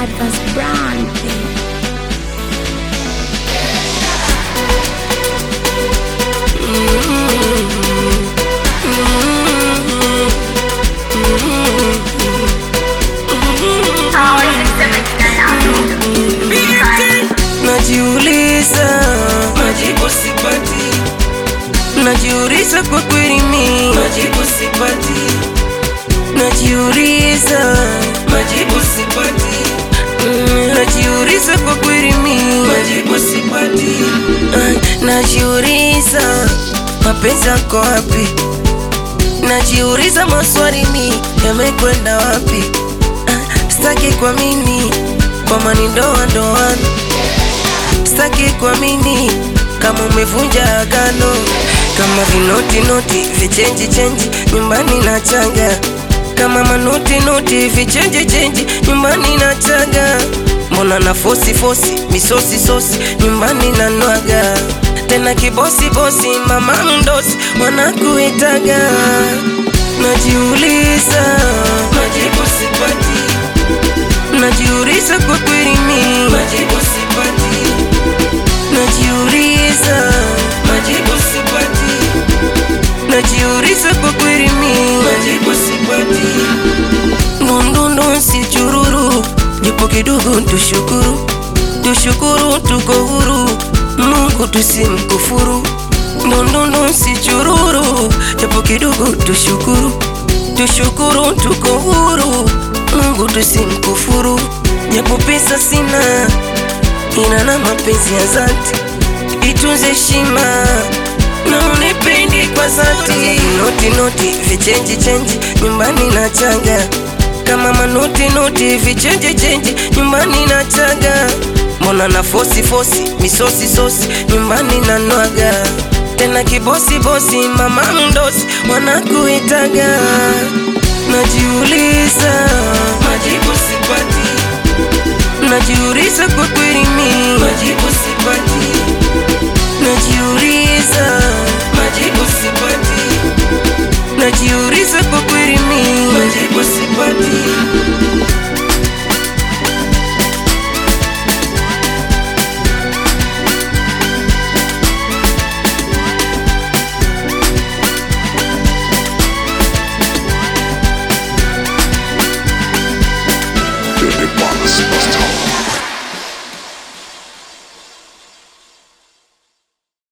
Lucas Brown, baby. Najiuliza, majibu sipati. Najiuliza kwa kweli mimi, majibu sipati. Najiuliza, majibu sipati. Mm, Najiuliza kwa kweli mimi, majibu sipati. Ah, Najiuliza, mapenzi yako wapi? Najiuliza maswali ni yamekwenda wapi? Ah, Sitaki kuamini kwamba ni ndoa ndoano Sitaki kuamini kama umevunja agano, kama vinoti noti vichenji chenji nyumbani na chaga, kama manoti noti vichenji chenji nyumbani na chaga. Mbona na fosi fosi misosi sosi nyumbani na nwaga tena kibosi bosi mama mdosi wanakuitaga. Najiuliza, majibu sipati. Najiuliza kwa kweli mimi, majibu sipati. Najiuliza, majibu sipati. Najiuliza kwa kweli mimi, majibu sipati. Ndundu si chururu, japo kidogo tushukuru, tushukuru tuko huru, Mungu tusimkufuru. Ndundu si chururu, japo kidogo tushukuru, tushukuru tuko huru, Mungu tusimkufuru. Japo pesa sina ina na mapenzi ya dhati, itunze heshima na unipendi kwa dhati. Noti noti vichenji chenji nyumbani na chaga, kama manoti noti vichenji chenji nyumbani na chaga. Mbona na fosi fosi misosi sosi nyumbani na nwaga tena kibosi bosi mama mdosi wanakuitaga. Najiuliza, majibu sipati. Najiuliza kwa kweli mimi, majibu sipati. Najiuliza, majibu sipati. Najiuliza kwa kweli mimi, majibu sipati.